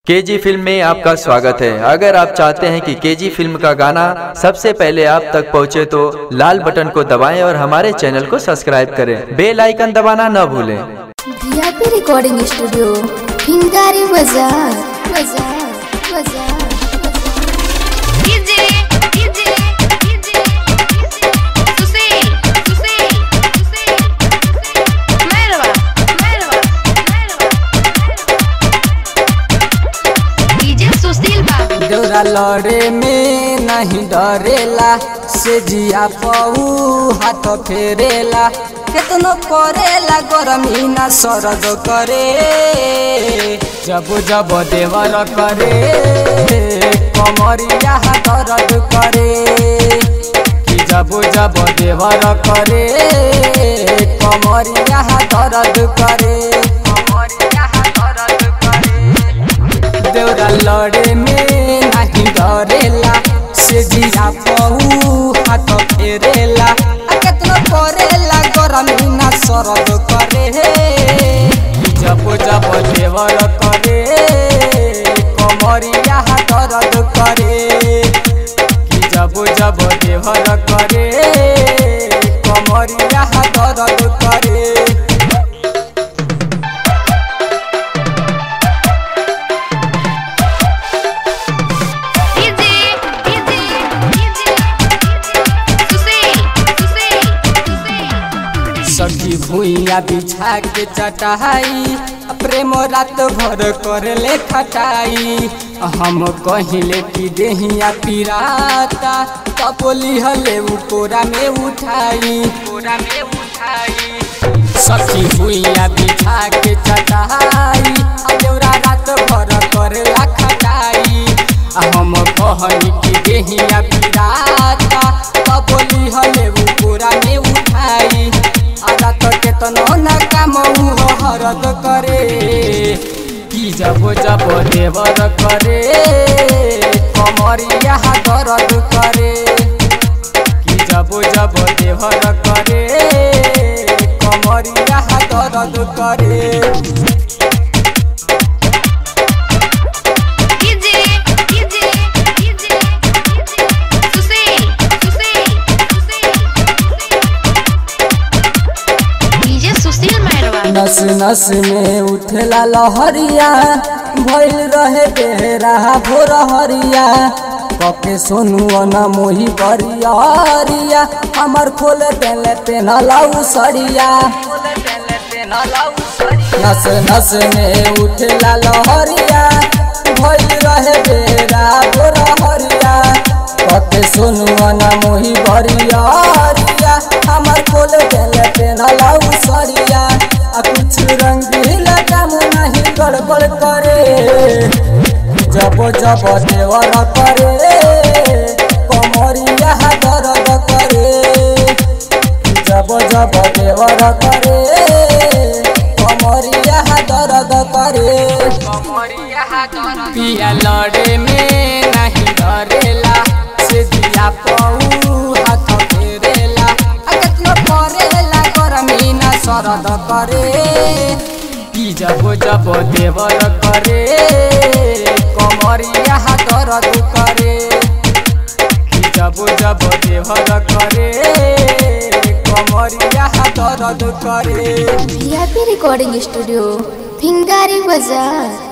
KG film में आपका स्वागत है अगर आप चाहते हैं कि केजी फिल्म का गाना सबसे पहले आप तक पहुंचे तो लाल बटन को दबाएं और हमारे चैनल को सब्सक्राइब करें बेल आइकन दबाना न भूलें वीआईपी रिकॉर्डिंग स्टूडियो हिंगारी बाजार बाजार बाजार DJ DJ DJ Sushil Sushil Sushil मेहरबा मेहरबा डीजे सुशील बाबू डोरा लड़े में नहीं डरेला से जिया पऊ हाथ फेरेला केतनो करेला गरमी ना सरद करे जब जब देवर करे कमरिया दर्द करे कि जब जब देवर करे कमरिया दर्द करे कमरिया दर्द करे देवरा लड़े में नहीं डरेला से जिया पहू हाथ फेरेला आ केतनो करेला गरमी ना सरद करे जब जब देवर करे कमरिया दर्द करे कि जब जब देवर करे कमरिया दर्द करे DJ DJ DJ Sushil Sushil Sushil सखी भुइया बिछा के चटाई प्रेम रात भर कर ले खटाई हम कहिले कि देहिया पिराता कपोली हले कोरा में उठाई कोरा में उठाई सखी भुइया बिछा के चटाई देवरा रात भर कर ला खटाई हम कहनी कि देहिया पिराता कपोली हले कोरा में उठाई आधा तो केतनो न काम उहो हरद करे कि जब जब देवर करे कमरिया दर्द करे कि जब जब देवर करे कमरिया दर्द करे DJ DJ DJ Sushil Sushil Sushil DJ Sushil मेहरबा नस नस में उठला लहरिया भइल रहे बेहरा भोर हरिया कके सोनू न मोही बरिया हमर खोल देले पेनलाऊ सरिया नस नस में उठला लहरिया भइल रहे बेरा भोर हरिया कके सोनू न मोही बरिया हमर खोल देले पेनलाऊ सरिया आ कुछ रंगीला काम नहीं गड़बड़ करे जब जब देवर करे कमरिया दर्द करे जब जब देवर करे कमरिया दर्द करे पिया लड़े में नहीं डरेला से दिया पऊ हाथ फेरेला आ केतनो करेला गरमी ना सरद करे कि जब जब देवर करे कमरिया दर्द करे कि जब जब देवर करे कमरिया दर्द करे वीआईपी रिकॉर्डिंग स्टूडियो हिंगारी बाजार